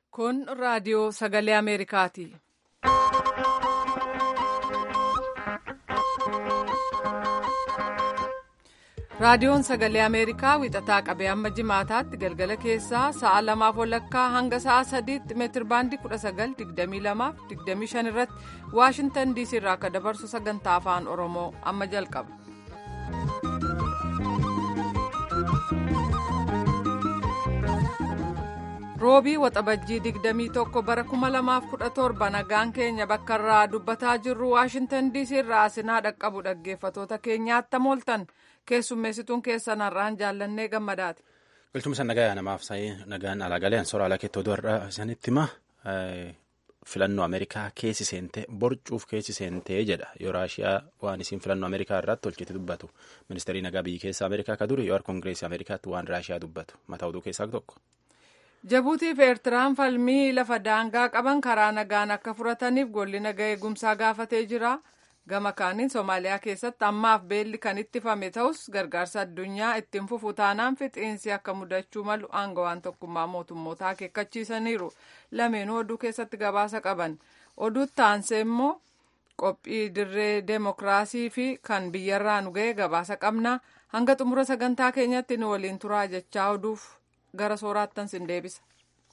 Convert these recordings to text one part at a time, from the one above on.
Kun raadiyoo sagalee Ameerikaati. Raadiyoon sagalee Ameerikaa wixataa qabee amma jimaataatti galgala keessaa sa'a lamaaf walakkaa hanga sa'a sadiitti meetir baandii 1922-25 irratti Waashintan diisii irraa akka dabarsu sagantaa afaan Oromoo amma jalqaba. roobii waxabajjii 21 bara 2017 nagaan keenya bakka irraa dubbataa jirru waashintan diisii irraa asinaa dhaqqabu dhaggeeffatoota keenyaatti mooltan keessummeessituun keessan har'aan jaallannee gammadaati. Galchumsa nagaa namaaf sa'ee nagaan alaagaleen soora alaa keettoo du'arraa isinitti hima filannoo Ameerikaa keessi seentee borcuuf keessi seentee jedha yoo raashiyaa waan isiin filannoo Ameerikaa irratti tolchite dubbatu ministeerii nagaa biyyi keessa Ameerikaa ka duri yoo koongireesii Ameerikaatti waan raashiyaa dubbatu mataa oduu keessaa tokko. Jabuutii fi Eertiraan falmii lafa daangaa qaban karaa nagaan akka furataniif golli nagaa eegumsaa gaafatee jira. Gama kaaniin Somaaliyaa keessatti ammaaf beelli kan ittifame ta'us gargaarsa addunyaa ittiin fufu taanaan fixiinsi akka mudachuu malu aangawaan tokkummaa mootummootaa akeekkachiisaniiru. Lameenuu oduu keessatti gabaasa qaban. Oduutti aansee immoo qophii dirree deemokiraasii fi kan biyyarraa nu ga'e gabaasa qabna. Hanga xumura sagantaa keenyatti nu waliin turaa jechaa oduuf gara sooraattan sin deebisa.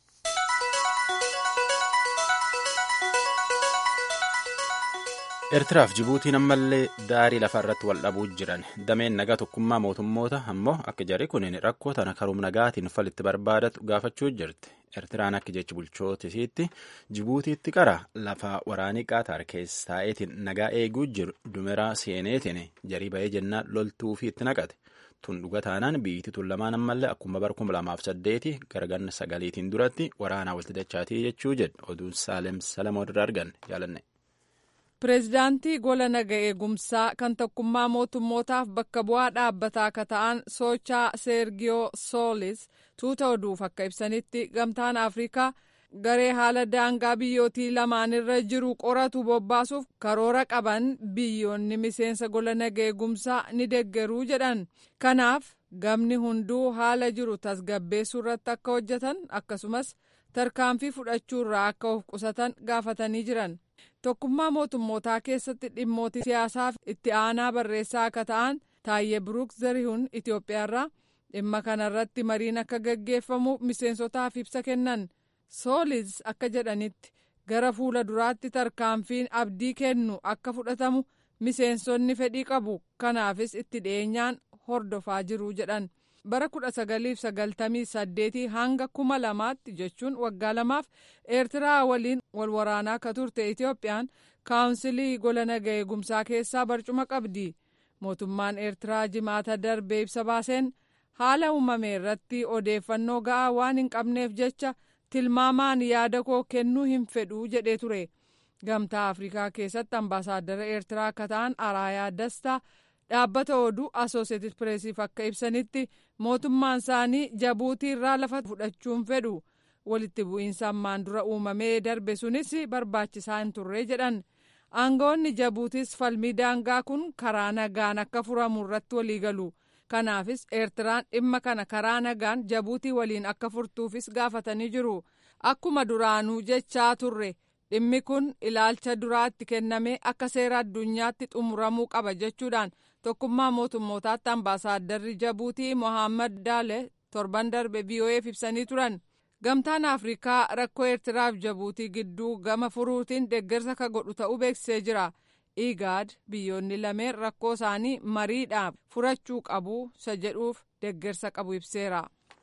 Eertiraaf Jibuutiin ammallee daarii lafa irratti wal dhabuu jiran dameen nagaa tokkummaa mootummoota ammoo akka jarri kun rakkoo tana karuum nagaatiin falitti barbaadatu gaafachuu jirti. Eertiraan akka jechi bulchootisiitti Jibuutiitti qara lafa waraanii qaataar keessaa'eetiin nagaa eeguu jiru dumeraa seeneetiin jarii ba'ee jennaan loltuu fi itti naqate. Tun dhuga taanaan biyyitti tun lamaan ammallee akkuma bara kuma lamaaf saddeeti garganna sagaliitiin duratti waraanaa walitti dachaatii jechuu jedhu oduun Saalem Salamoon irraa arganne jaalanne. Pireezidaantii gola naga eegumsaa kan tokkummaa mootummootaaf bakka bu'aa dhaabbataa akka ta'an soochaa Seergiyoo Soolis tuuta oduuf akka ibsanitti gamtaan Afrikaa garee haala daangaa biyyootii lamaanirra jiru qoratu bobbaasuuf karoora qaban biyyoonni miseensa gola naga eegumsaa ni deggeruu jedhan. Kanaaf gamni hunduu haala jiru tasgabbeessuu irratti akka hojjetan akkasumas tarkaanfii fudhachuu irraa akka of qusatan gaafatanii jiran. Tokkummaa mootummootaa keessatti dhimmoota siyaasaaf itti aanaa barreessaa akka ta'an Taayyee Biruuk Zarihuun Itoophiyaarraa dhimma kanarratti mariin akka gaggeeffamu miseensotaaf ibsa kennan. Soolis akka jedhanitti gara fuula duraatti tarkaanfiin abdii kennu akka fudhatamu miseensonni fedhii qabu. Kanaafis itti dhiyeenyaan hordofaa jiru jedhan. bara kudha sagaliif sagaltamii saddeetii hanga kuma lamaatti jechuun waggaa lamaaf eertiraa waliin wal waraanaa akka turte itoophiyaan kaawunsilii gola naga eegumsaa keessaa barcuma qabdi mootummaan eertiraa jimaata darbee ibsa baaseen haala uumame irratti odeeffannoo ga'aa waan hin qabneef jecha tilmaamaan yaada koo kennuu hin fedhuu jedhee ture gamtaa afrikaa keessatti ambaasaaddara eertiraa akka ta'an araayaa dastaa dhaabbata oduu asooseeted pireesiif akka ibsanitti mootummaan isaanii jabuutii irraa lafa fudhachuun fedhu walitti bu'iinsa ammaan dura uumamee darbe sunis barbaachisaa hin turre jedhan aangawoonni jabuutis falmii daangaa kun karaa nagaan akka furamu irratti waliigalu kanaafis eertiraan dhimma kana karaa nagaan jabuutii waliin akka furtuufis gaafatanii jiru akkuma duraanuu jechaa turre dhimmi kun ilaalcha duraatti kennamee akka seera addunyaatti xumuramuu qaba jechuudhaan tokkummaa mootummootaatti ambaasaadarri jabuutii mohaammed daale torban darbe VOA'f ibsanii turan gamtaan afrikaa rakkoo eertiraaf jabuutii gidduu gama furuutiin deeggarsa ka godhu ta'uu beeksisee jira igaad biyyoonni lameen rakkoo isaanii mariidhaan furachuu qabu isa jedhuuf deeggarsa qabu ibseera.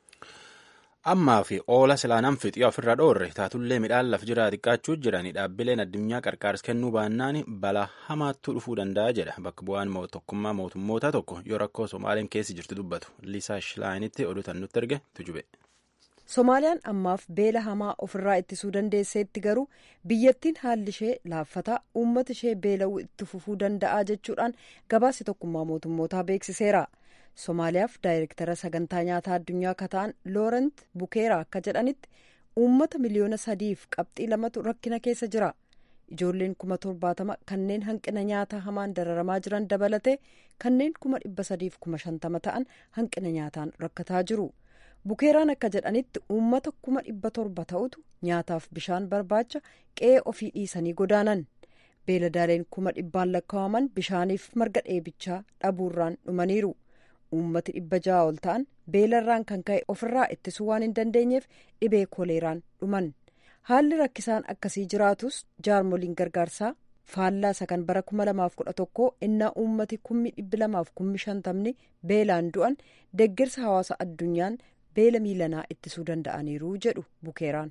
ammaa fi oola silaanaan fixii ofirra dhoorre taatullee midhaan laf jiraa xiqqaachuu jiranii dhaabbileen addunyaa qarqaars kennuu baannaan balaa hamaattuu dhufuu danda'a jedha bakka bu'aan tokkummaa mootummoota tokko yoo rakkoo somaaliin keessi jirtu dubbatu liisaa shilaayinitti oduutan nutti erge tujube. somaaliyaan ammaaf beela hamaa ofirraa ittisuu dandeesseetti garuu biyyattiin haalli ishee laaffataa uummata ishee beela'uu itti fufuu danda'a jechuudhaan gabaasi tokkummaa mootummootaa beeksiseera. somaaliyaaf daayirektara sagantaa nyaataa addunyaa akka ta'an loorent bukeera akka jedhanitti uummata miliyoona sadiif qabxii lamatu rakkina keessa jira ijoolleen kuma torbaatama kanneen hanqina nyaataa hamaan dararamaa jiran dabalate kanneen kuma dhibba sadiif kuma shantama ta'an hanqina nyaataan rakkataa jiru bukeeraan akka jedhanitti uummata kuma dhibba torba ta'utu nyaataaf bishaan barbaacha qe'ee ofii dhiisanii godaanan beeladaaleen kuma dhibbaan lakkaa'aman bishaaniif marga dheebichaa dhabuurraan dhumaniiru uummati dhibba ja'a ol ta'an beelarraan kan ka'e ofirraa ittisuu waan hin dandeenyeef dhibee koleeraan dhuman haalli rakkisaan akkasii jiraatus jaarmoliin gargaarsaa faallaa isa kan bara kuma lamaaf kudha tokko innaa uummati kummi dhibbi lamaaf kummi shantamni beelaan du'an deeggarsa hawaasa addunyaan beela miilanaa ittisuu danda'aniiru jedhu bukeeraan.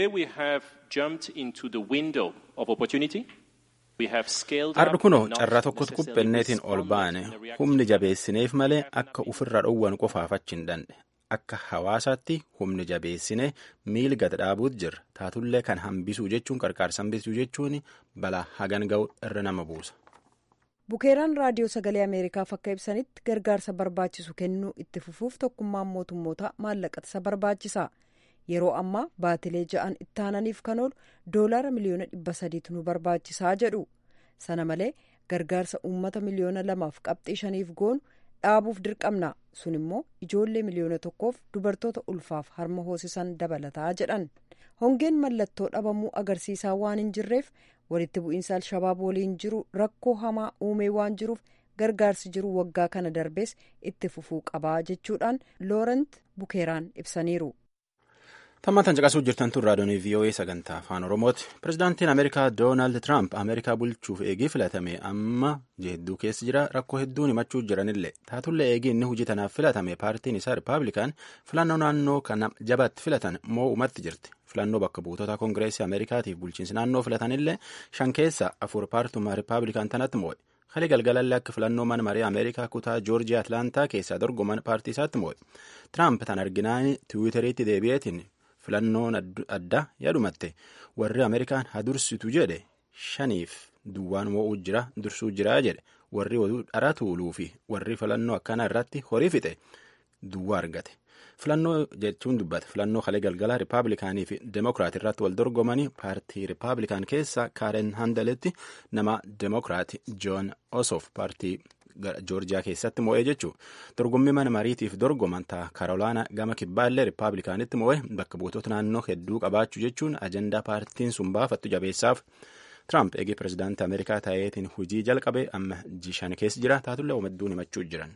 Har'a kunoo carraa tokkotti quphenneetiin ol baane humni jabeessineef malee akka ofirra dhowwan qofaaf achi hin dhandhe akka hawaasaatti humni jabeessine miil gad dhaabuut jirra taatullee kan hambisuu jechuun qarqaarsa hambisuu jechuun balaa hagan ga'u irra nama buusa. bukeeraan raadiyoo sagalee ameerikaaf akka ibsanitti gargaarsa barbaachisu kennuu itti fufuuf tokkummaan mootummoota maallaqatisa barbaachisa yeroo ammaa baatilee ja'an itti aananiif kan oolu doolaara miliyoona dhibba sadiitu nu barbaachisaa jedhu sana malee gargaarsa uummata miliyoona lamaaf qabxii shaniif goonu dhaabuuf dirqamna sun immoo ijoollee miliyoona tokkoof dubartoota ulfaaf harma hoosisan dabalataa jedhan hongeen mallattoo dhabamuu agarsiisaa waan hin jirreef walitti bu'iinsa alshabaab waliin jiru rakkoo hamaa uumee waan jiruuf gargaarsi jiru waggaa kana darbees itti fufuu qabaa jechuudhaan loorent bukeeraan ibsaniiru. Tammaatan caqasuu jirtan tun raadiyoonii VOA sagantaa afaan Oromooti. Pirezidaantiin Ameerikaa Doonaald Tiraamp Ameerikaa bulchuuf eegii filatame amma jeedduu keessa jira rakkoo hedduun himachuu jiranillee taatullee eegii inni hojii tanaaf filatame paartiin isaa Rippaabilikaan filannoo naannoo kana jabaatti filatan moo'umatti jirti. Filannoo bakka buutota Koongireesii Ameerikaatiif bulchiinsi naannoo filatanillee shan keessa afur paartumaa Rippaabilikaan tanatti moo'e. Kali galgalallee akka filannoo mana marii Ameerikaa kutaa Joorjiyaa Atlaantaa keessaa dorgoman paartii isaatti moo'e. Tiraamp tan arginaan tiwiiteriitti deebi'eetiin filannoon adda yaadumatte warri ameerikaan hadursitu jedhe shaniif duwwaan moo'uu jira dursuu jira jedhe warri oduu dhara tuuluu fi warri filannoo akkanaa irratti horii fixe duwwaa argate filannoo jechuun dubbata filannoo kalee galgalaa rippaabilikaanii fi demokiraat irratti wal dorgomanii paartii rippaabilikaan keessa kaaren handaletti nama demokiraat joon osoof paartii joorjiyaa keessatti moo'ee jechuun dorgommii mana mariitiif dorgoman ta'a karoolaanaa gama kibbaallee rippaabilikaanitti moo'ee bakka buutota naannoo hedduu qabaachuu jechuun ajandaa paartiin sun baafattu jabeessaaf tiraamp eegee pirezidaantii ameerikaa ta'eetiin hojii jalqabe amma jishan keessa jira taatullee omadduun himachuu jiran.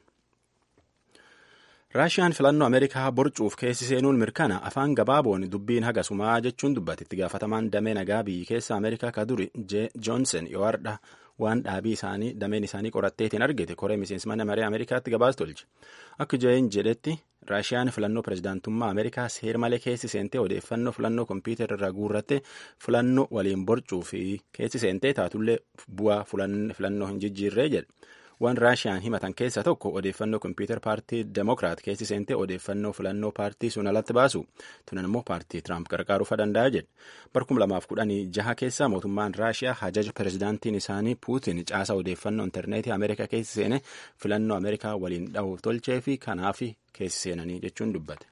raashiyaan filannoo ameerikaa borcuuf keessi seenuun mirkana afaan gabaaboon dubbiin haga sumaa jechuun dubbate itti gaafatamaan damee nagaa biyyi keessa ameerikaa ka duri joonsen yoo hardha waan dhaabii isaanii dameen isaanii qoratteetiin argite koree miseensi mana maree ameerikaatti gabaas tolche akka jeen jedhetti raashiyaan filannoo pirezidaantummaa ameerikaa seer malee keessi seentee odeeffannoo filannoo kompiitara irraa guurratte filannoo waliin borcuu fi keessi seentee taatullee bu'aa filannoo hin jijjiirree jedhe waan raashiyaan himatan keessaa tokko odeeffannoo kompiitar paartii demokiraat keessi seentee odeeffannoo filannoo paartii sun alatti baasu tunan immoo paartii tiraamp gargaaruufa danda'a jedhe barkum lamaaf kudhanii jaha keessaa mootummaan raashiyaa hajaja pirezidaantiin isaanii puutin caasaa odeeffannoo intarneetii ameerikaa keessi seene filannoo ameerikaa waliin dha'uuf tolchee fi kanaaf keessi seenanii jechuun dubbate.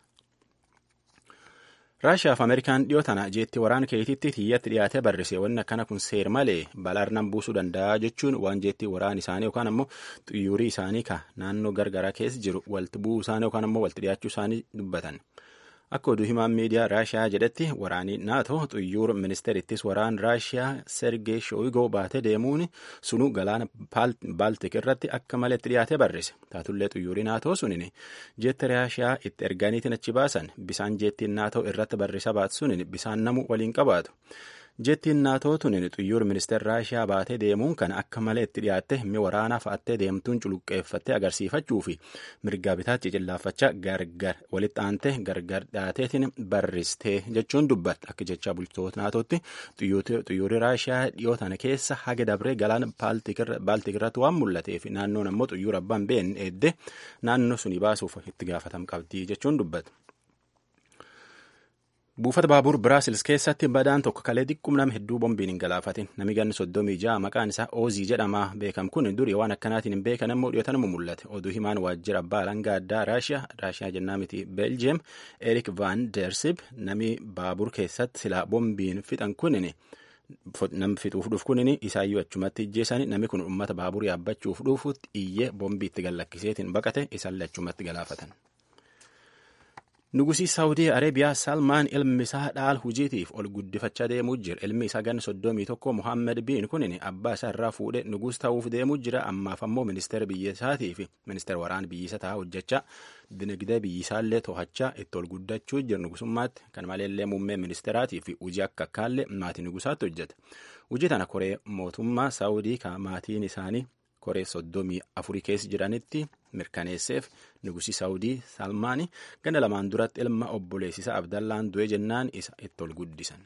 raashiyaa fi ameerikaan dhiyoo tana jeetti waraana keetiitti tiyyatti dhiyaatee barrise wanni akkana kun seer malee balaarnan buusuu danda'a jechuun waan jeetti waraana isaanii yookaan ammoo xiyyuurii isaanii ka naannoo gargaraa keessa jiru walti bu'uu isaanii yookaan ammoo walti dhiyaachuu isaanii dubbatan. Akka oduu himaan miidiyaa Raashiyaa jedhetti waraanii naatoo xiyyuur ministeerittis waraan Raashiyaa Sergee Shooyigoo baatee deemuun sunu galaana Baaltik irratti akka malee itti dhiyaatee barrise. Taatullee xiyyuurii naatoo sunin jeetti Raashiyaa itti erganiitiin achi baasan bisaan jeettiin naatoo irratti barrisa baatu sunin bisaan namu waliin qabaatu. Jettiin naatoo tunin xiyyuur ministeer Raashiyaa baatee deemuun kan akka malee itti dhiyaatte himmi waraanaa fa'attee deemtuun culuqqeeffattee agarsiifachuu fi mirgaa bitaatti cillaafachaa gargar walitti aantee gargar dhiyaateetiin barristee jechuun dubbatte akka jecha bultoota naatootti xiyyuurri Raashiyaa dhiyoo tana keessa haga dabree galaana Baaltik irratti waan mul'ateef naannoon ammoo xiyyuura abbaan beekne eedde naannoo suni baasuuf itti gaafatam qabdi jechuun dubbatte. buufata baabur biraasils keessatti badaan tokko kalee xiqqum nama hedduu bombiin hin galaafatin nami ganni soddomii ja'a maqaan isaa oozii jedhama beekam kun durii waan akkanaatiin hin beekan ammoo dhiyootan mu mul'ate oduu himaan waajjira abbaa alangaa addaa raashiyaa raashiyaa jennaa miti beeljiyeem erik van deersib nami baabur keessatti silaa bombiin fixan kunin nam fixuuf dhuuf kunin isaayyuu achumatti ijjeessani nami kun ummata baabur yaabbachuuf dhuufutti iyyee bombii itti gallakkiseetiin baqate isaallee achumatti galaafatan. Nugusii Saawudii Areebiyaa Salmaan ilmi isaa dhaal hujiitiif ol guddifachaa deemuu jira. Ilmi isaa gan soddomii tokko Muhammed Biin kunin abbaa isaa irraa fuudhee nugus ta'uuf deemuu jira. Ammaaf ammoo ministeera biyya isaatii fi ministeera waraana biyya isaa ta'aa hojjechaa dinagdee biyya isaallee to'achaa itti ol guddachuu jira nugusummaatti. Kan maleellee muummee ministeeraatii fi hojii akka akkaallee maatii nugusaatti hojjeta. Hojii tana koree mootummaa Saawudii kan maatiin isaanii koree soddomii afurii keessa jiranitti mirkaneesseef nugusii saawudii salmaanii ganda lamaan duratti ilma obboleessisaa abdallaan du'e jennaan isa itti ol guddisan.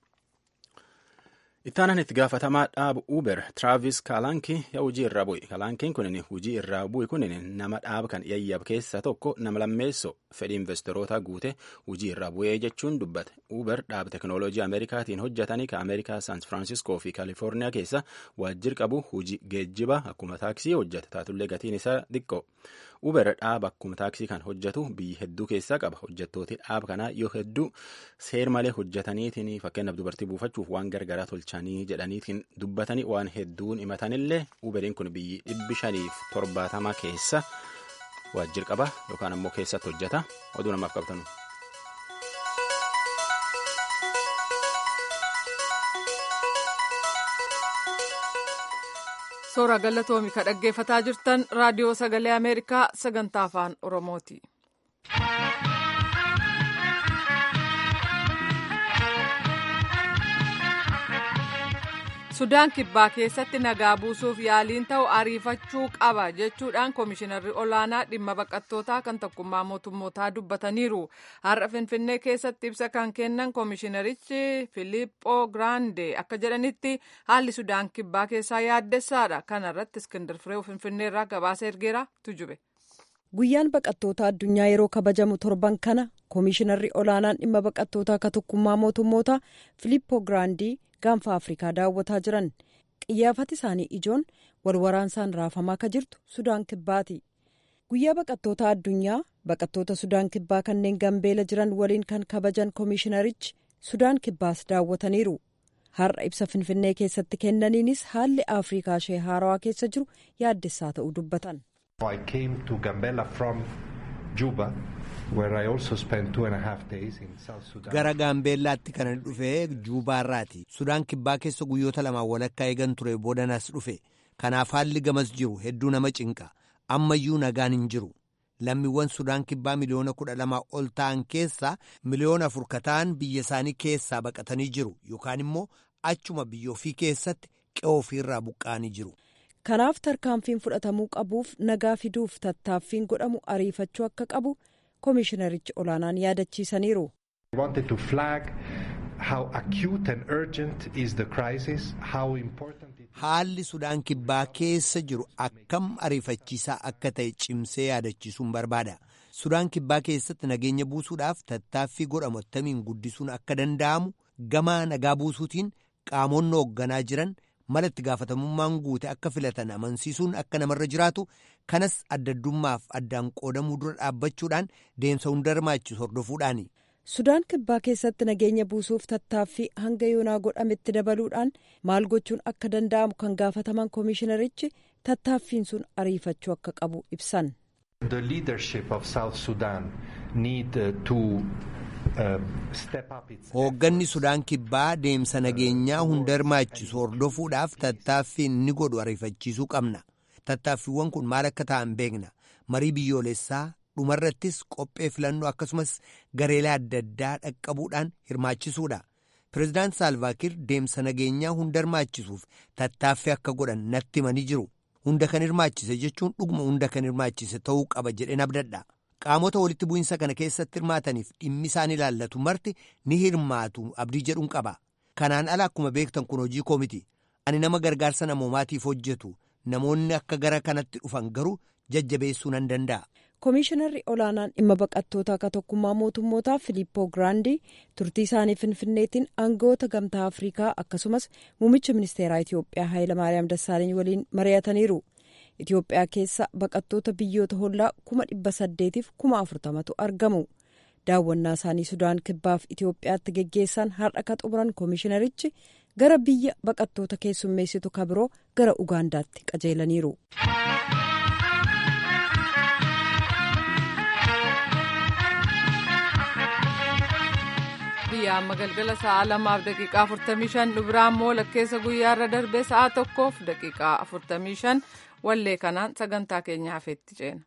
ittaanan itti gaafatamaa dhaaba uber tiraavis kaalankii yaa hojii irraa bu'e kaalankiin kunin hojii irraa bu'e kunin nama dhaaba kan yayyab keessaa tokko nama lammeessoo fedhii investoroota guute hojii irraa bu'ee jechuun dubbate uber dhaaba teknooloojii ameerikaatiin hojjetanii ka ameerikaa san firaansiskoo fi kaalifoorniyaa keessa waajjir qabu hojii geejjiba akkuma taaksii hojjeta taatullee gatiin isaa xiqqoo uber dhaaba akkuma taaksii kan hojjetu biyya hedduu keessaa qaba hojjettooti dhaaba kanaa yoo hedduu seer malee hojjetaniitiin fakkeenyaaf dubartii buufachuuf waan gargaraa tolchanii jedhaniitiin dubbatanii waan hedduun himatanillee uberiin kun biyyi dhibbi shaniif torbaatama keessa waajjir qaba yookaan ammoo keessatti hojjeta oduu namaaf qabtanu. Soora galatoomi ka dhaggeeffataa jirtan raadiyoo sagalee Ameerikaa sagantaa afaan Oromooti. Sudaan kibbaa keessatti nagaa buusuuf yaaliin ta'u ariifachuu qaba jechuudhaan koomishinarri olaanaa dhimma baqattootaa kan tokkummaa mootummootaa dubbataniiru. Har'a Finfinnee keessatti ibsa kan kennan koomishinarichi Filiippoo Giraande akka jedhanitti haalli Sudaan kibbaa keessaa yaaddessaadha. Kana irratti Iskindar Firee Finfinnee irraa gabaasa ergeera tujube. Guyyaan baqattoota addunyaa yeroo kabajamu torban kana koomishinarri olaanaan dhimma baqattootaa ka tokkummaa mootummootaa Filiippoo Giraandii gaanfa afrikaa daawwataa jiran qiyyaafati isaanii ijoon walwaraansaan raafamaa ka jirtu sudaan kibbaati guyyaa baqattoota addunyaa baqattoota sudaan kibbaa kanneen gambeela jiran waliin kan kabajan koomishinarichi sudaan kibbaas daawwataniiru har'a ibsa finfinnee keessatti kennaniinis haalli afrikaa ishee haarawaa keessa jiru yaaddessaa ta'uu dubbatan. gara gaambeellaatti kan dhufee juubaarraati sudaan kibbaa keessa guyyoota lamaan walakkaa eegan ture boodanas dhufe kanaaf haalli gamas jiru hedduu nama cinqa ammayyuu nagaan hin jiru lammiiwwan sudaan kibbaa miliyoona kudha lamaa ol ta'an keessaa miliyoona afur ka ta'an biyya isaanii keessaa baqatanii jiru yookaan immoo achuma biyya ofii keessatti qe'oo ofiirraa buqqa'anii jiru. kanaaf tarkaanfiin fudhatamuu qabuuf nagaa fiduuf tattaaffiin godhamu ariifachuu akka qabu koomishinarichi olaanaan yaadachiisaniiru. haalli sudaan kibbaa keessa jiru akkam ariifachiisaa akka ta'e cimsee yaadachiisuun barbaada sudaan kibbaa keessatti nageenya buusuudhaaf tattaaffii godhamu attamiin guddisuun akka danda'amu gamaa nagaa buusuutiin qaamonni hoogganaa jiran. mala itti gaafatamummaan guute akka filatan amansiisuun akka namarra jiraatu kanas addaddummaaf addaan qoodamuu dura dhaabbachuudhaan deemsa hunda hirmaachisu hordofuudhaani. sudaan kibbaa keessatti nageenya buusuuf tattaaffii hanga yoonaa godhametti dabaluudhaan maal gochuun akka danda'amu kan gaafataman koomishinarichi tattaaffiin sun ariifachuu akka qabu ibsan. hoogganni sudaan kibbaa deemsa nageenyaa hunda hirmaachisu hordofuudhaaf tattaaffii ni godhu ariifachiisuu qabna tattaaffiiwwan kun maal akka ta'an beekna marii biyyoolessaa dhumarrattis qophee filannoo akkasumas gareelee adda addaa dhaqqabuudhaan hirmaachisuudha pireezidaant saalvaakir deemsa nageenyaa hunda hirmaachisuuf tattaaffii akka godhan natti himanii jiru hunda kan hirmaachise jechuun dhuguma hunda kan hirmaachise ta'uu qaba jedheen abdadha. qaamota walitti bu'iinsa kana keessatti hirmaataniif dhimmi isaan ilaallatu marti ni hirmaatu abdii jedhuun qaba kanaan ala akkuma beektan kun hojii koo miti ani nama gargaarsa namoomaatiif hojjetu namoonni akka gara kanatti dhufan garuu jajjabeessuu nan danda'a. koomishinarri olaanaan dhimma baqattootaa akka tokkummaa mootummootaa filiippoo giraandii turtii isaanii finfinneetiin aangawoota gamtaa afrikaa akkasumas muummicha ministeeraa itiyoophiyaa haayilamaariyaam dassaaleny waliin mari'ataniiru. Itoophiyaa keessa baqattoota biyyoota hollaa kuma dhibba saddeetiif kuma afurtamatu argamu. Daawwannaa isaanii Sudaan kibbaaf Itoophiyaatti geggeessan har'a ka xumuran koomishinarichi gara biyya baqattoota keessummeessitu kabiroo gara Ugaandaatti qajeelaniiru. dhiyaa amma galgala sa'a lamaaf daqiiqaa 45 dhubiraa immoo lakkeessa guyyaarra darbee sa'a tokkoof daqiiqaa 45 wallee kanaan sagantaa keenya hafeetti ceena.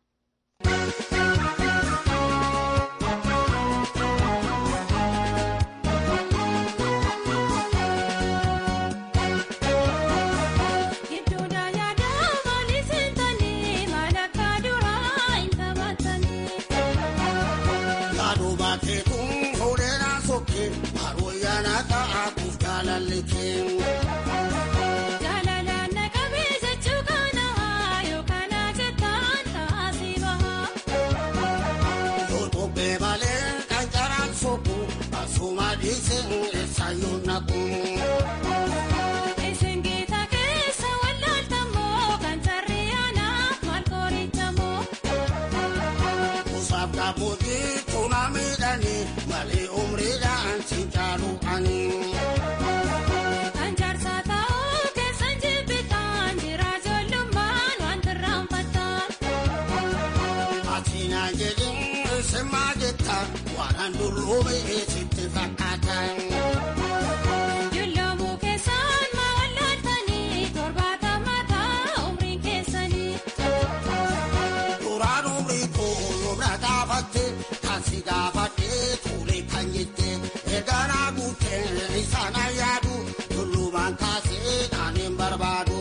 Julloomuu keessaan mawallatanii torbaatama ta'a umriin keessanii. Duraan umrii koo na gaafatte taasii gaafadhee tuulee kan jette eeganaa guuttee isaan ayyaadu tullumaan kaasee naaneen barbaadu.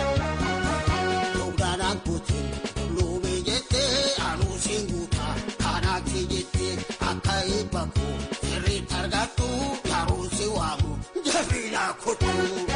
Dugdaan guuttee tulluumee jettee anuusiin guutaa kanaatti jettee akka eebba koo sirriitti argattu yaa'uusi waamu jabiina kutu.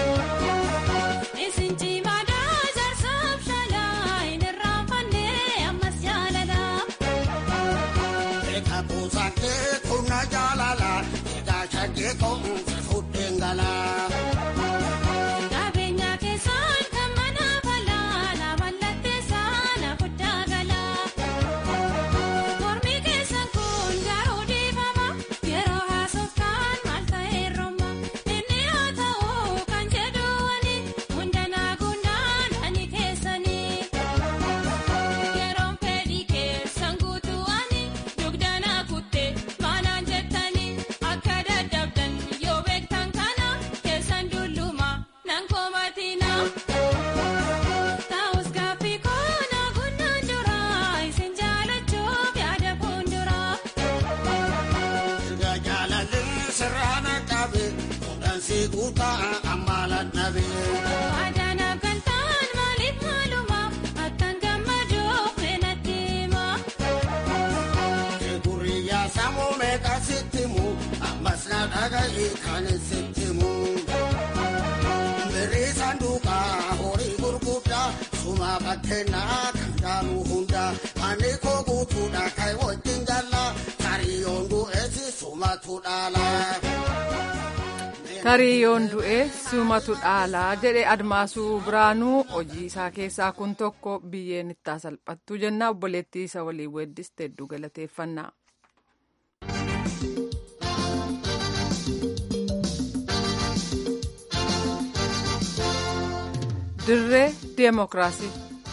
Isin cimaadhaa jaarsaaf shalaa hin irraanfannee ammas jaalalaa. Eega kuusattee kunna jaalala egaa shaggee koomse fuddeen galaa. Qabeenya keessaan kan mana falaa na mallatteessaa na guddaa galaa. Mormi keessan kun garuu dhiifama yeroo haasoftaan maal ta'ee rooma. Inni haa ta'u kan jedhu wani hunda naaguudhaan ani keessanii. Yeroon fedhii keessan guutuu ani dugda naa kuttee maanaan jettanii akka dadhabdan yoo beektan kana keessan dulluma nan komatina. Taa'us gaaffii koona gunnaan jira isin jaalachuuf yaada fuulduraa. Erga jaalallee sirraan qabe kudhan si guutaa ammalan dhabe. Waadaan akkantaan maaliif maaluma akkan gammaduuf natti hima. Gurriyaa sammuu meeqa sitti mu ammas na dhaga'e kan sitti mu. Birrii sanduuqaa horii gurguddaa suma bakkeenaa kan jaalu hunda ani koo guutuudha kan wajjin galla kariyoon du'eessi sumatu dhaala. Kariyyoon du'ee sumatu dhaalaa jedhe admaasuu biraanuu hojii isaa keessaa kun tokko biyyeen itti salphattu jenna obboleettii isa waliin weeddiste hedduu galateeffannaa. Dirree Deemokiraasii.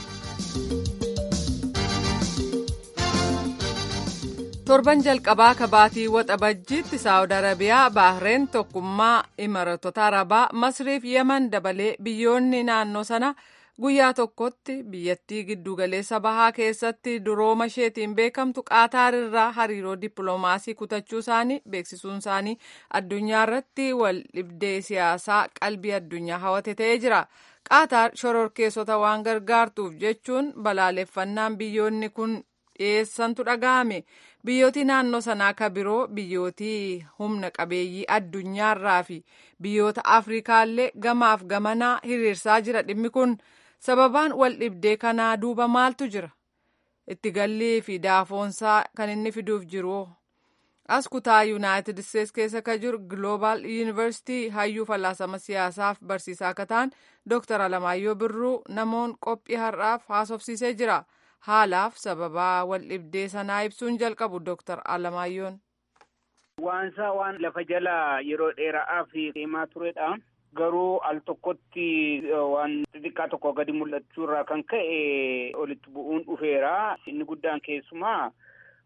torban jalqabaa kabaatii waxabajjiitti saawud arabiyaa baahireen tokkummaa imaratota arabaa masriif yaman dabalee biyyoonni naannoo sana guyyaa tokkotti biyyattii giddugaleessa bahaa keessatti durooma isheetiin beekamtu qaataar irraa hariiroo dippiloomaasii kutachuu isaanii beeksisuun isaanii addunyaa irratti wal dhibdee siyaasaa qalbii addunyaa hawate ta'ee jira. qaataar shororkeessota waan gargaartuuf jechuun balaaleffannaan biyyoonni kun dhiyeessantu dhaga'ame. biyyooti naannoo sanaa ka biroo biyyootii humna qabeeyyii addunyaarraa fi biyyoota afrikaallee gamaaf gamanaa hiriirsaa jira dhimmi kun sababaan wal dhibdee kanaa duuba maaltu jira itti gallii fi daafoonsaa kan inni fiduuf jiru as kutaa yuunaayitid isteets keessa ka jiru gloobaal yuunivarsitii hayyuu falaasama siyaasaaf barsiisaa akka ta'an dooktar alamaayyoo birruu namoon qophii har'aaf haasofsiisee jira. haalaaf sababaa wal dhibdee sanaa ibsuun jalqabu dooktar Alamaayyoon. Waansaa waan lafa jala yeroo dheeraaf deemaa turedha. Garuu al tokkotti waan xixiqqaa tokko gadi mul'achuu irraa kan ka'e olitti bu'uun dhufeera. Inni guddaan keessumaa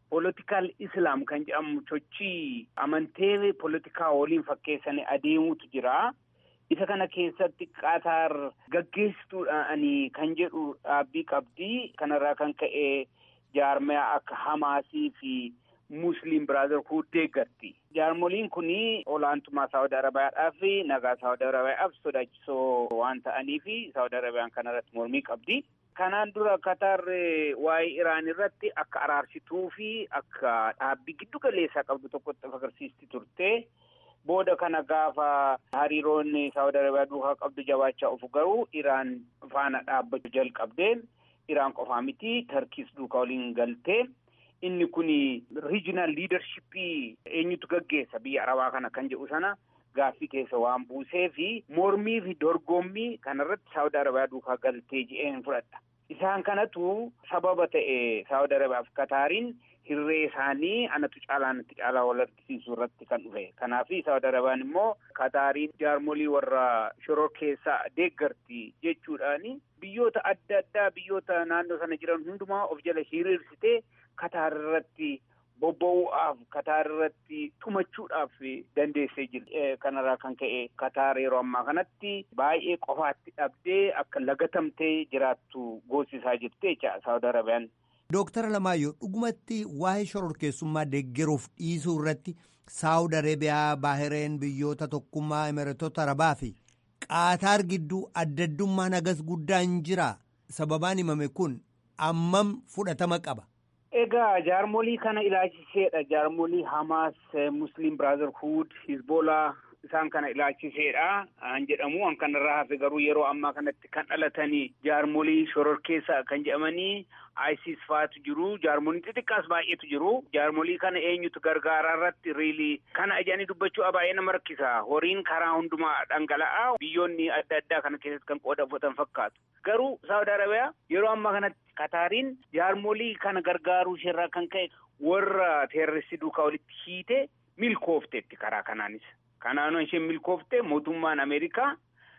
Poolitikaal Islaam kan jedhamu sochii amantee poolitikaa waliin fakkeessanii adeemutu jira. Isa kana keessatti Qaataar gaggeessituudhaan kan jedhu dhaabbii qabdi. Kanarraa kan ka'e jaarmaya akka Hamaasii fi Musliim Biraazarhuud deeggarti. Jaarmoliin kun olaantummaa Saawud Arabiyaadhaa fi nagaa Saawud Arabiyaadhaaf sodaachisoo waan ta'aniif Saawud Arabiyaan kanarratti mormii qabdi. Kanaan dura Qatar waa'ee Iraan irratti akka araarsituu fi akka dhaabbii giddu galeessaa qabdu tokkotti agarsiisti turte. Booda kana gaafa hariiroon Saawud Arabiyaa duukaa qabdu jabaachaa ofu garuu Iraan faana dhaabbachuu jalqabdee Iraan qofaa miti Tarkiis duukaa waliin galtee inni kun riijinaal liidarshippii eenyutu gaggeessa biyya Arabaa kana kan jedhu sana gaaffii keessa waan buusee fi mormii fi dorgommii kanarratti Saawud Arabiyaa duukaa galtee je'een fudhadha. Isaan kanatu sababa ta'e Saawud Arabiyaa fi Kataariin hirree isaanii anatu caalaa natti caalaa wal argisiisuu irratti kan dhufe. Kanaaf Saawud Arabiyaan immoo Kataariin jaarmolii warra shoror keessaa deeggarti jechuudhaani biyyoota adda addaa biyyoota naannoo sana jiran hundumaa of jala hiriirsitee Kataar irratti bobba'uudhaaf Kataar irratti tumachuudhaaf dandeessee jirti. Kanarraa kan ka'e Kataar yeroo ammaa kanatti baay'ee qofaatti dhabdee akka lagatamtee jiraattu goosisaa jirti jecha Saawud Arabiyaan. Dooktara Lamaayyoo dhugumatti waa'ee shororkeessummaa deeggaruuf dhiisuu irratti Saawud Arabiyaa, Baahireen, biyyoota tokkummaa Imireetota Arabaa fi Qaataar gidduu addaddummaan hagas guddaan jira. Sababaan himame kun ammam fudhatama qaba. Egaa jaarmolii kana ilaalchiseedha. Jaarmolii Hamaas, Musliim Biraazarhuud, Hizboolaa isaan kana ilaalchiseedha. An jedhamu an kanarraa hafe garuu yeroo ammaa kanatti kan dhalatanii jaarmolii shororkeessa kan jedhamanii ISIS faatu jiru. Jaarmoliin xixiqqaas baay'eetu jiru. Jaarmolii kana eenyutu gargaaraa irratti riilii kana aja'anii dubbachuu baay'ee nama rakkisa. Horiin karaa hundumaa dhangala'aa biyyoonni adda addaa kana keessatti kan qooda fudhatan fakkaatu. Garuu Saawud Arabiyaa yeroo ammaa kanatti Kataariin jaarmolii kana gargaaruu isheerraa kan ka'e warra teerristii duukaa walitti hiite milkoofteetti karaa kanaanis. Kanaanoo isheen milkooftee mootummaan Ameerikaa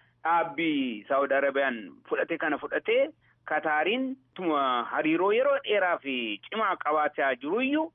dhaabbii Saawud Arabiyaan fudhate kana fudhatee Kataariin tuma hariiroo yeroo dheeraa fi cimaa qabaataa jiruyyuu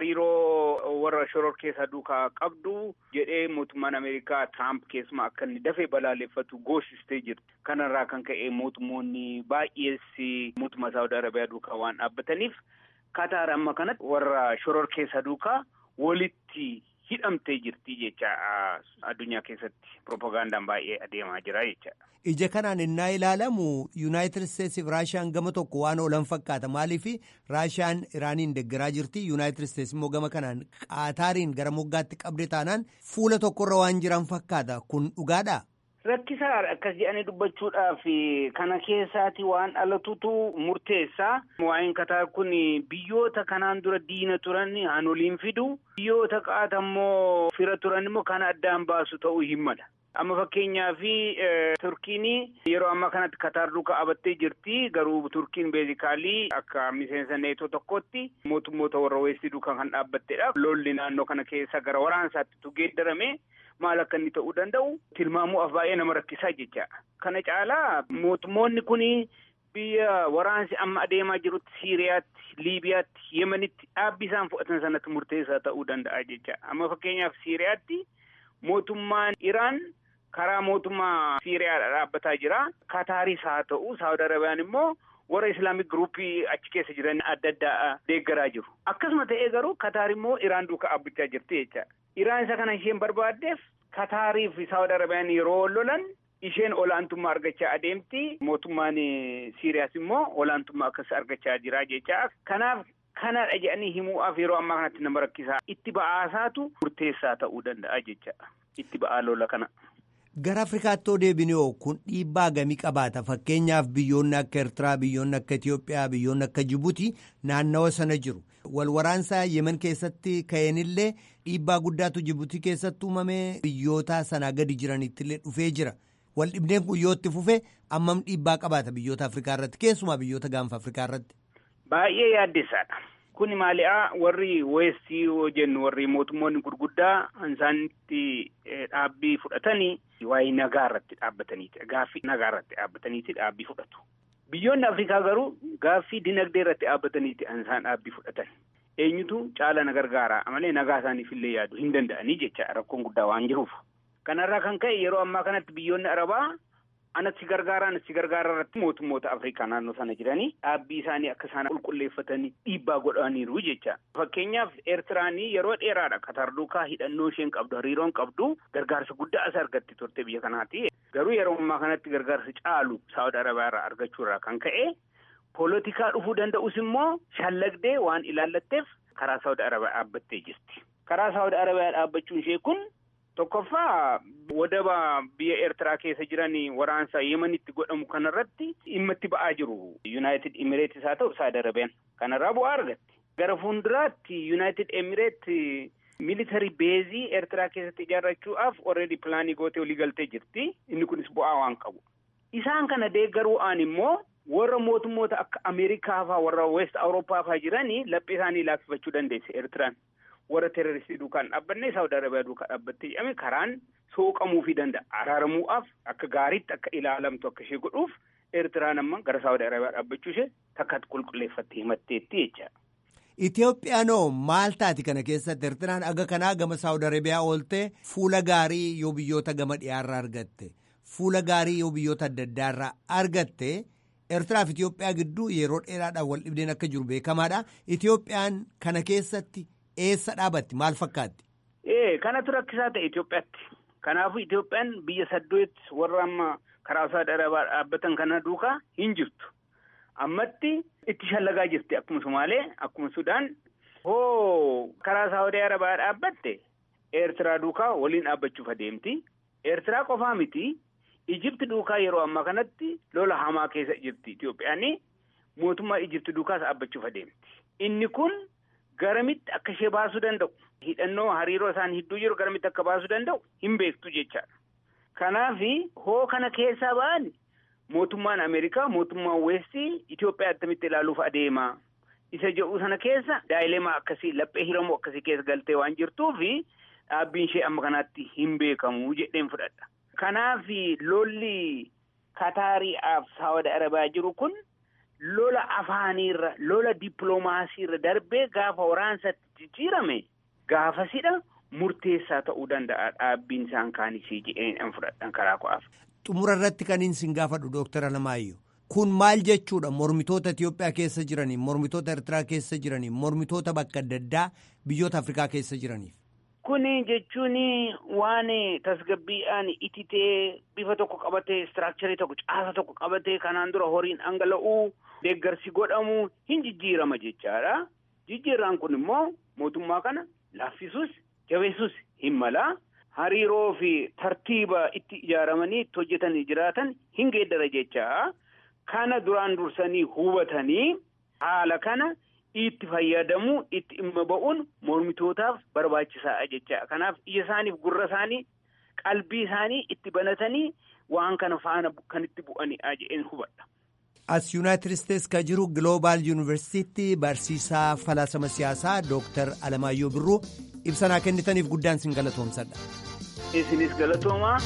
hariiroo warra shoror keessa duukaa qabdu jedhee mootummaan Ameerikaa Tiraamp keessumaa akka inni dafee balaaleffatu goosistee jirti. Kanarraa kan ka'e mootummoonni baay'ees mootummaa Saawud Arabiyaa duukaa waan dhaabbataniif Kataar amma kanatti warra shoror keessa duukaa walitti hidhamtee jirti jecha addunyaa keessatti propagandaan baay'ee adeemaa jira jecha. Ija kanaan innaa ilaalamu Yuunaayitid Isteetsi fi Raashiyaan gama tokko waan oolan fakkaata. Maaliif Raashiyaan Iraaniin deeggaraa jirti. Yuunaayitid Isteetsi immoo gama kanaan Qaataariin gara moggaatti qabde taanaan fuula tokkorra waan jiran fakkaata. Kun dhugaadhaa? Rakkisaadha akkas jedhanii dubbachuudhaaf kana keessaati waan dhalatutu murteessaa. Waa'een Kataar kun biyyoota kanaan dura diina turan hanoliin fidu. Biyyoota qaata immoo fira turan immoo kana addaan baasu ta'uu hin mala. Amma fakkeenyaaf Turkiin yeroo ammaa kanatti Kataar duukaa qabattee jirti. Garuu Turkiin beezikaalii akka miseensa neetoo tokkotti mootummoota warra weestii duukaa kan dhaabbattedha. Lolli naannoo kana keessa gara waraansaatti geeddarame. maal akka inni ta'uu danda'u tilmaamuudhaaf baay'ee nama rakkisaa jecha kana caalaa mootummoonni kun biyya waraansi amma adeemaa jirutti siiriyaatti liibiyaatti yemanitti dhaabbii isaan fudhatan sanatti murteessaa ta'uu danda'a jecha amma fakkeenyaaf siiriyaatti mootummaan iraan karaa mootummaa siiriyaadha dhaabbataa jira kataaris haa ta'u saawud arabiyaan immoo warra islaamik giruuppii achi keessa jiran adda addaa deeggaraa jiru akkasuma ta'ee garuu kataar immoo iraan duukaa dhaabbachaa jirti jecha iraan isa kana isheen barbaaddeef kataarii fi saawud arabiyaan yeroo lolan isheen olaantummaa argachaa adeemti mootummaan siiriyaas immoo olaantummaa akkas argachaa jira jecha kanaaf kanadha jedhanii himuudhaaf yeroo ammaa kanatti nama rakkisaa itti ba'aasaatu murteessaa ta'uu danda'a jecha itti ba'aa lola kana. Gara Afrikaatti yoo deebinee kun dhiibbaa gamii qabaata. Fakkeenyaaf biyyoonni akka Eertiraa, biyyoonni akka Itoophiyaa, biyyoonni akka Jibuutii naannawa sana jiru. Wal waraansaa Yemen keessatti ka'eenillee dhiibbaa guddaatu Jibuutii keessatti uumamee biyyoota sanaa gadi jiranittillee dhufee jira. Wal dhibdeen kun yoo itti fufe ammam dhiibbaa qabaata biyyoota Afrikaa irratti keessumaa biyyoota gaanfa Afrikaa irratti. Baay'ee yaaddessaadha. Kuni maali'aa warri weestii yoo jennu warri mootummoonni gurguddaa isaanitti dhaabbii fudhatanii waa'ee nagaa irratti dhaabbataniiti. Gaaffii nagaa irratti dhaabbataniiti dhaabbii fudhatu. Biyyoonni Afrikaa garuu gaaffii dinagdee irratti dhaabbataniiti isaan dhaabbii fudhatan. eenyutu caala na gargaara malee nagaa isaaniif illee yaadu hin danda'anii jecha rakkoon guddaa waan jiruuf. Kanarraa kan ka'e yeroo ammaa kanatti biyyoonni arabaa anatti gargaara anatti gargaara irratti mootummoota Afrikaa naannoo sana jiranii dhaabbii isaanii akka isaan qulqulleeffatanii dhiibbaa godhaniiru jecha. Fakkeenyaaf Eertiraanii yeroo dheeraadha Qatar duukaa hidhannoo isheen qabdu hariiroon qabdu gargaarsa guddaa as argatti turte biyya kanaati. Garuu yeroo ammaa kanatti gargaarsa caalu Saawud Arabiyaa irraa argachuu irraa kan ka'e poolitikaa dhufuu danda'us immoo shallagdee waan ilaallatteef karaa Saawud Arabiyaa dhaabbattee jirti. Karaa Saawud Arabiyaa dhaabbachuun ishee kun tokkoffaa wadaba biyya Eertiraa keessa jiran waraansa Yemenitti godhamu kanarratti dhimma itti ba'aa jiru. Yuunaayitid Imireetis haa ta'u Saawud Arabiyaan kanarraa bu'aa argatti. Gara fuulduraatti Yuunaayitid Imireet military beezii Eertiraa keessatti ijaarrachuudhaaf already pilaanii gootee olii galtee jirti. Inni kunis bu'aa waan qabu. Isaan kana deeggaruudhaan immoo warra mootummoota akka Ameerikaa faa warra West Awurooppaa faa jiranii laphee isaanii laaffifachuu dandeesse Eertiraan. warra teeroristii duukaan dhaabbanne saawud arabiyaa duukaa dhaabbattee jedhame karaan sooqamuufii danda'a araaramuudhaaf akka gaariitti akka ilaalamtu akka ishee godhuuf eertiraan amma gara saawud arabiyaa dhaabbachuu ishee takkatti qulqulleeffattee himatteetti jecha. Itoophiyaanoo maal taati kana keessatti Eertiraan aga kanaa gama Saawud Arabiyaa ooltee fuula gaarii yoo biyyoota gama dhiyaarraa argatte fuula gaarii yoo biyyoota adda addaarraa argatte Eertiraa fi Itoophiyaa gidduu yeroo dheeraadhaan wal dhibdeen akka jiru beekamaadha. Itoophiyaan kana keessatti eessa dhaabatti maal fakkaatti? Ee kanatu rakkisaa ta'e Itoophiyaatti. Kanaafuu Itoophiyaan biyya saddeet warra amma karaa Saawud Arabiyaa dhaabbatan kana duukaa hin jirtu. Ammatti itti shallagaa jirti akkuma Sumaalee akkuma Sudaan hoo karaa Saawud Arabiyaa dhaabbatte Eertiraa duukaa waliin dhaabbachuuf adeemti. Eertiraa qofaa miti Ijipti duukaa yeroo ammaa kanatti lola hamaa keessa jirti Itoophiyaan mootummaa Ijipti duukaas dhaabbachuuf adeemti. Inni kun garamitti akka ishee baasuu danda'u hidhannoo hariiroo isaan hidduu jiru garamitti akka baasuu danda'u hin beektu jechaadha. Kanaaf hoo kana keessaa ba'an mootummaan Ameerikaa mootummaan Weestii Itoophiyaa attamitti ilaaluuf adeema. Isa jedhu sana keessa daa'ilemaa akkasii laphee hiramoo akkasii keessa galtee waan jirtuufi dhaabbiin ishee amma kanaatti hin beekamu jedheen fudhadha. Kanaaf lolli Kataariidhaaf Saawud Arabiyaa jiru kun lola afaaniirra lola dippiloomaasiirra darbee gaafa waraansaatti jijjiirame gaafasidha murteessaa ta'uu danda'a dhaabbiin isaan kaanisii jedheen fudhadhan karaa ko'aaf. Xumura irratti kan isin gaafadhu Dooktara Alamaayyoo. Kun maal jechuudha mormitoota Itoophiyaa keessa jiraniif mormitoota Eertiraa keessa jiraniif mormitoota bakka adda addaa biyyoota Afrikaa keessa jiraniif. Kuni jechuun waan tasgabbiidhaan ititee bifa tokko qabatee istiraakcharii tokko caasa tokko qabatee kanaan dura horiin dhangala'uu deeggarsi godhamu hin jijjiirama jechaadha. Jijjiirraan kun immoo mootummaa kana laaffisuus jabeessuus hin mala. Hariiroo fi tartiiba itti ijaaramanii itti hojjetanii jiraatan hin geeddara jechaa. Kana duraan dursanii hubatanii haala kana itti fayyadamuu itti dhimma ba'uun mormitootaaf barbaachisaadha jecha kanaaf ija isaaniif gurra isaanii qalbii isaanii itti banatanii waan kana faana kan itti bu'anidha jedheen hubadha. As Yuunaayitid Isteets kan jiru Global Yuunivarsiitii barsiisaa falaasama siyaasaa Dooktar Alamaayyoo Birruu ibsanaa kennitaniif guddaan sin galatoomsadha. Isinis galatoomaa.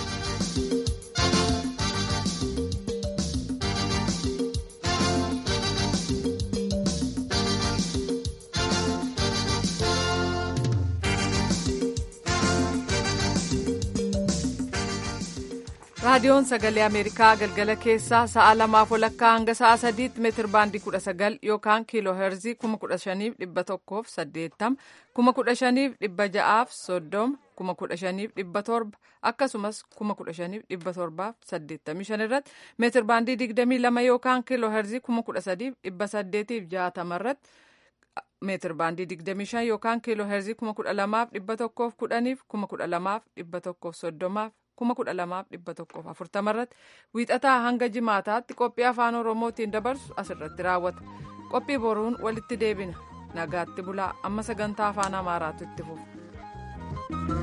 raadiyoon sagalee ameerikaa galgala keessaa sa'a lamaaf walakkaa hanga sa'a sadiitti meetir baandii kudha sagal yookaan kiiloo heerzii kuma kudha shaniif dhibba tokkoof saddeettama kuma kudha shaniif dhibba ja'aaf soddoma kuma kudha shaniif dhibba torba akkasumas kuma kudha shaniif dhibba torbaaf saddeettamii shan irratti meetir baandii digdamii lama yookaan kiiloo heerzii kuma kudha sadiif dhibba saddeetiif jaatama irratti meetir baandii digdamii shan yookaan kiiloo heerzii kuma kudha lamaaf dhibba tokkoof kudhaniif kuma kudha lamaaf dhibba tokkoof soddomaaf kuma kudha lamaaf dhibba tokkoof afurtama irratti wiixataa hanga jimaataatti qophii afaan oromootiin dabarsu asirratti raawwata qophii boruun walitti deebina nagaatti bulaa amma sagantaa afaan amaaraatu itti fufa.